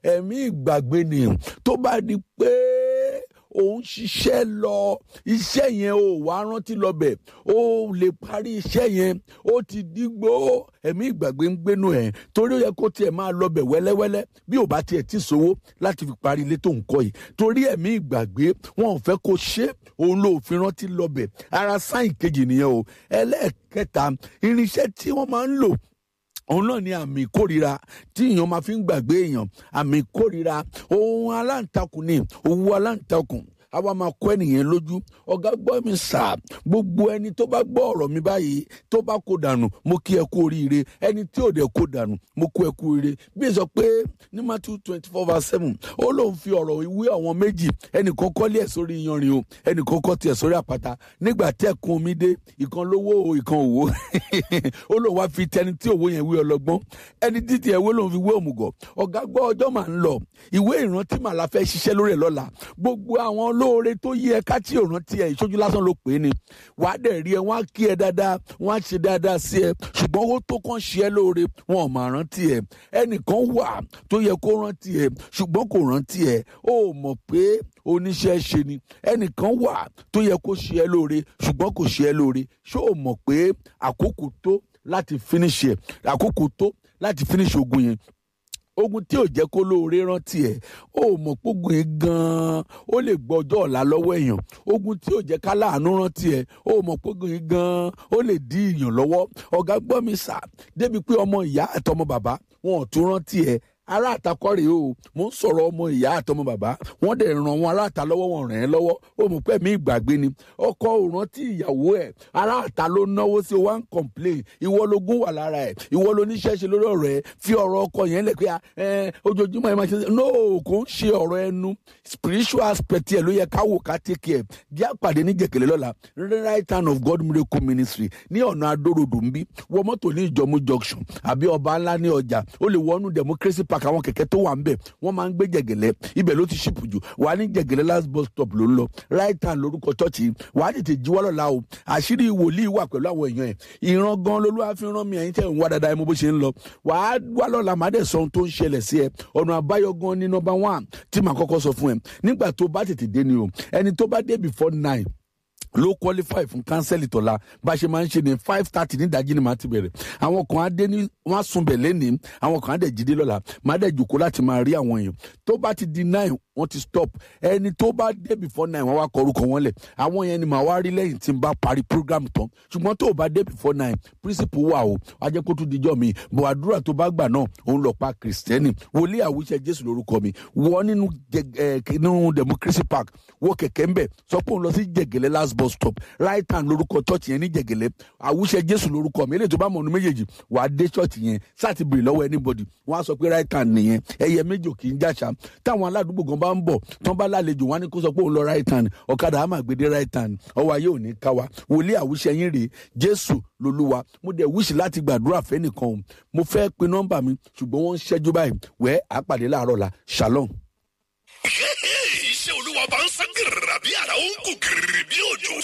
ẹ̀mí ìgbàgbé ni tó bá di pé òun ṣiṣẹ́ lọ iṣẹ́ yẹn ò wá rántí lọ́bẹ̀ ó lè parí iṣẹ́ yẹn ó ti dígbó ẹ̀mí ìgbàgbé ń gbénu ẹ̀ torí ó yẹ kó tiẹ̀ máa lọ́bẹ̀ wẹ́lẹ́wẹ́lẹ́ bí ò bá tiẹ̀ ti sówó láti fi parí ilé tó ń kọ́ yìí torí ẹ̀mí ìgbàgbé wọn ò fẹ́ kó ṣe òun ló fi rántí lọ́bẹ̀ ara sáìn kejì nìyẹn o ẹlẹ́ẹ̀kẹta irinṣẹ́ tí wọ́n máa ń lò òun náà ni àmì ìkórira tí èèyàn máa fi ń gbàgbé èèyàn àmì ìkórira ohun aláǹtakùn ni owó aláǹtakùn àwa máa kọ́ ẹnìyẹn lójú ọ̀gá gbọ́ mi sà gbogbo ẹni tó bá gbọ́ ọ̀rọ̀ mi báyìí tó bá kó dànù mo kí ẹ kú oríire ẹni tí ò dẹ̀ kó dànù mo kú ẹ kú oríire bí ẹ sọ pé ní Matthew twenty four verse seven ó lóun fi ọ̀rọ̀ ìwé àwọn méjì ẹnìkan kọ́lé ẹ̀ sórí iyanrìn o ẹnìkan kọ́ tiẹ̀ sórí àpáta nígbà tí ẹ̀kún omi dé ìkan lówó o ìkan òwò ó lóun wá fi tẹni tí òwò yẹn wé ọlọ́gbọ́n ẹni títí ẹ̀ wé lóun fi wé òmùgọ̀ ọ̀gá gbọ́ ọjọ́ máa ń lọ ìwé ìrántí màlá fẹ́ ṣiṣẹ́ lórí ẹ̀ lọ́la gbogbo àwọn olóore tó yí ẹ ká tí ò rántí ẹ ìṣojú lásán ló pè é ni wàá dẹ̀ rí ẹ wọ́n á kí ẹ dáadáa wọ́n á ṣe dáadáa sí ẹ ṣùgbọ́n owó tó kàn ṣe ẹ lóore wọn ò máa rántí ẹ ẹnìkan wà tó yẹ kó rántí ẹ ṣùgbọ́n kò rántí ẹ ó mọ̀ pé oníṣẹ́ ṣe ni ẹnìkan wà tó yẹ kó ṣe ẹ lóore ṣùgbọ́n kò ṣe ẹ lóore ṣó o mọ̀ pé àkókò tó láti finish ẹ àkókò tó láti finish ogun yẹn ogun tí ò jẹ́ kó lóore rántí ẹ̀ ó mọ̀ pógun yìí gan-an ó lè gbọ́ ọjọ́ ọ̀la lọ́wọ́ èèyàn ogun tí ò jẹ́ ká láàánú rántí ẹ̀ ó mọ̀ pógun yìí gan-an ó lè dí èèyàn lọ́wọ́ ọ̀gá gbọ́ mi sà débi pé ọmọ ìyá àtọmọ bàbá wọn ò tún rántí ẹ̀ ará àtakọ́ rèé o mò ń sọ̀rọ̀ ọmọ ìyá àtọmọ bàbá wọ́n dẹ̀ ràn wọn ará àta lọ́wọ́ wọn ràn ẹ́ lọ́wọ́ ó mọ̀ pé mi ìgbàgbé ni ọkọ ò rántí ìyàwó ẹ̀ ará àta ló náwó sí wa ń complain ìwọ lógún wà lára ẹ̀ ìwọ ló níṣẹ́ ṣe lórí ọ̀rọ̀ ẹ̀ fi ọ̀rọ̀ ọkọ yẹn lẹ̀ pé ẹ ojoojúmọ́ ẹ máa ṣe no kò ń ṣe ọ̀rọ̀ ẹnu spiritual aspect ẹ̀ ló yẹ ká wò ká take care jẹ́ àpàdé ní jẹ̀kẹ̀lẹ́ lọ́la right hand of God miracle ministry ní ọ̀nà adórodò ń bí wọ mọ́tò ní ìjọmú junction àbí ọba ńlá ní ọjà ó lè wọnú democracy park àwọn kẹ̀kẹ́ tó wà ń bẹ̀ wọ́n máa ń gbé jẹ̀gẹ̀lẹ́ ibẹ̀ ló ti ṣìpù jù wà á ní jẹ̀gẹ̀lẹ́ last bus stop ló ń lọ right hand lórúkọ chọ́ọ̀chì wà á tètè jíwọ́ lọ́la o àṣírí wòlíì wà pẹ̀lú àwọn èèyàn ẹ̀ ìran gan lolúwa fi rán mi ẹ̀yin tẹ̀ ń wá dáadáa ẹ mọ̀ bó ṣe ń lọ wà á wá lọ́la má dẹ̀ sọ ohun tó ń ṣẹlẹ̀ sí ẹ ọ̀nà àbáyọ gan ní number one tí màá kọ́kọ́ sọ fún ẹ nígbà tó bá tètè dé ni o ẹni tó bá dé before nine ló qualify fún kánsẹ́lì tọ́la bá a ṣe máa ń ṣe ní five thirty ní ìdájí ni màá ti bẹ̀rẹ̀ àwọn kan á dé ní wọ́n á sunbẹ̀ lẹ́nìí àwọn kan á dẹ̀ jíde lọ́la màá dẹ̀ jòkó láti máa rí àwọn èèyàn tó bá ti di nine wọ́n ti stop ẹni tó bá dé before nine wọ́n wá kọ orúkọ wọn lẹ̀ àwọn yẹn ni màá wá rí lẹ́yìn tí n bá parí program tán ṣùgbọ́n tó o bá dé before nine principle wà o ajẹ́ kó tún dijọ́ mi bọ̀ àdúrà tó bá gbà náà òun lọ pa kìrìsìtẹ́nì wòlíì àwùjẹ jésù lórúkọ mi wọ nínú nínú democracy park wọ kẹ̀kẹ́ ńbẹ̀ sọ pé òun lọ sí jẹ̀gẹ̀lẹ̀ last bus stop right hand lórúkọ church yẹn ní jẹ̀gẹ̀lẹ̀ àwùjẹ jésù lórúkọ mi eléyìí tó bá mọ̀ ọ́nù méjèèjì wàá dé church yẹn sáà ti bèrè lọ́wọ́ anybody wọ́n á sọ pé right hand nìyẹn ẹyẹ méjì ò kì í jàṣà táwọn aládùúgbò gan bá ń bọ̀ tán bá lálejò wọn á ní kó sọ pé òun lọ right hand ọ̀kadà á máa gbédé right hand ọwọ́ ayé ò ní ká wa wòlíì àwùjẹ yín rèé jésù lolúwa mo dẹ̀ wíṣì láti gbàdúrà fẹ́nìkan o mo fẹ́ pe nọ́mbà mi ṣùgbọ́n wọ́n ń ṣẹ́jú báyìí wẹ́ẹ́ àpàdé láàárọ̀ la shalom. iṣẹ́ olúwa bá ń sán gírìrì bí àrà ó ń kú gírìrì bí òjò.